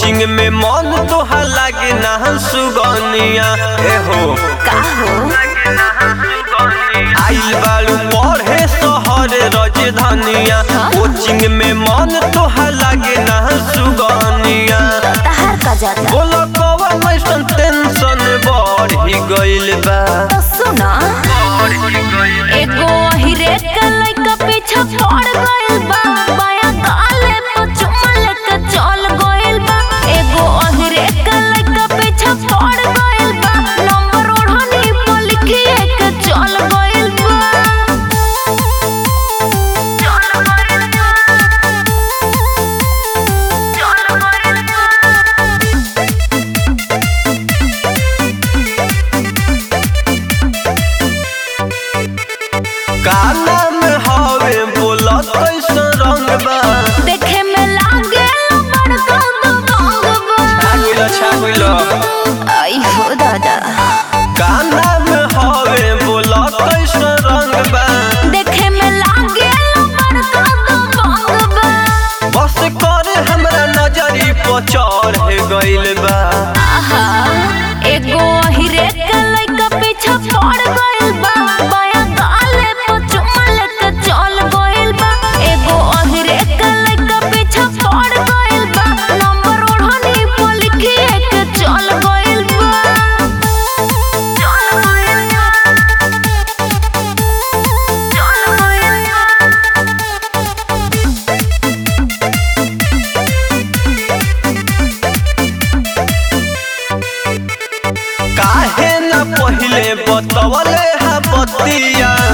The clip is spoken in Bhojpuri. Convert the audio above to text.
कोचिंग में मन तोहा लागे ना सुगनिया एहो का हो आइल बालू पढ़े शहर राजधानिया कोचिंग में मन तोहा लागे ना सुगनिया तहार का जाता बोलो कवन ऐसन टेंशन बढ़ी गइल बा तो सुना एगो हिरे के लइका पीछे पड़ गइल बा बाया गाले पे चुम्मा लेके चल गइल बा एगो हिरे के लइका पीछे पड़ गइल बा नंबर ओढ़नी पे लिखिए के चल गइल बा चल गइल बा चल गइल बा काला में हवे बोला कैसन रंग बा देखे में लागे बड़का दबंग छागिल छागिल आई हो दादा काला में हवे बोला कैसन रंग बा देखे में लागे बड़का दबंग बस कर हमरा नजरी पर चढ़ गइल बा आहा एगो हिरे के लइका पीछे पड़ गइल बा बाया गाले पे चुम्मा लेके चल गइल बा एगो हिरे के लइका पीछे पड़ गइल बा नंबर ओढ़नी पे लिखिए के चल गइल बा चल गइल बा चल गइल बा काहे न पहिले बतवले हा बतिया